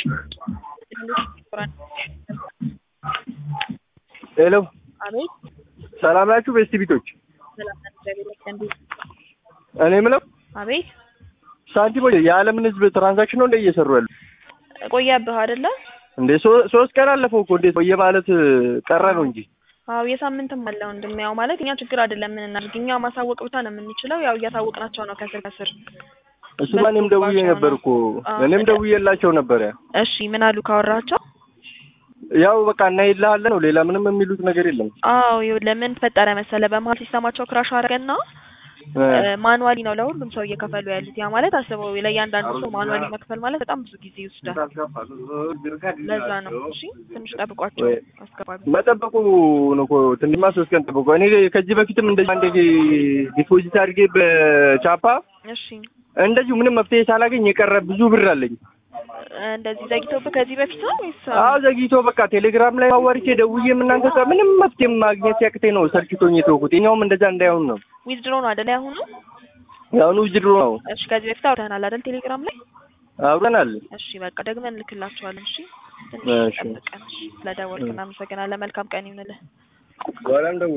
ሄሎ አቤት ሰላም ናችሁ? ቤስት ቢቶች ሰላም ነን፣ እግዚአብሔር ይመስገን። እንዴት? እኔ የምለው አቤት ሳንቲሞች የዓለምን ሕዝብ ትራንዛክሽን ነው እንደ እየሰሩ ያሉ ቆየብህ አይደለ? እንዴ ሶ- ሶስት ቀን አለፈው እኮ እንዴት ቆየ ማለት ቀረ ነው እንጂ አዎ የሳምንትም አለ ወንድሜ። ያው ማለት እኛ ችግር አይደለም ምን እናድርግ፣ እኛ ማሳወቅ ብቻ ነው የምንችለው። ያው እያሳወቅናቸው ነው ከስር ከስር። እሱማ እኔም ደውዬ ነበር እኮ እኔም ደውዬላቸው ነበረ። እሺ ምን አሉ ካወራቸው? ያው በቃ እናይልሃለን ነው ሌላ ምንም የሚሉት ነገር የለም። አዎ ይኸውልህ ለምን ተፈጠረ መሰለ፣ በመሀል ሲስተማቸው ክራሽ አደረገና ማኑዋሊ ነው ለሁሉም ሰው እየከፈሉ ያሉት። ያ ማለት አስበው ለእያንዳንዱ ሰው ማኑዋሊ መክፈል ማለት በጣም ብዙ ጊዜ ይወስዳል። ለዛ ነው። እሺ ትንሽ ጠብቋቸው አስገባቢ። መጠበቁ ነው እኮ ትንሽማ ሶስት ቀን ጠብቆ እኔ ከዚህ በፊትም እንደዚህ አንዴ ዲፖዚት አድርጌ በቻፓ እሺ እንደዚሁ ምንም መፍትሄ ሳላገኝ የቀረ ብዙ ብር አለኝ። እንደዚህ ዘግቶብህ ከዚህ በፊት ነው ወይስ? አዎ ዘግይቶ በቃ ቴሌግራም ላይ አዋርቼ ደውዬ እናንተ ጋር ምንም መፍትሄ ማግኘት ሲያቅተኝ ነው ሰልችቶኝ የተውኩት። የኛውም እንደዛ እንዳይሆን ነው። ዊዝድሮ ነው አይደል ያሁኑ? ያሁኑ ውጅድሮ ነው እሺ ከዚህ በፊት አውርተናል አይደል ቴሌግራም ላይ? አብረናል። እሺ በቃ ደግመን እንልክላችኋለን። እሺ ትንሽ እሺ። ጠብቀን። እሺ ስለደወልክ እናመሰግናለን። መልካም ቀን ይሁንልህ። በኋላም ደውል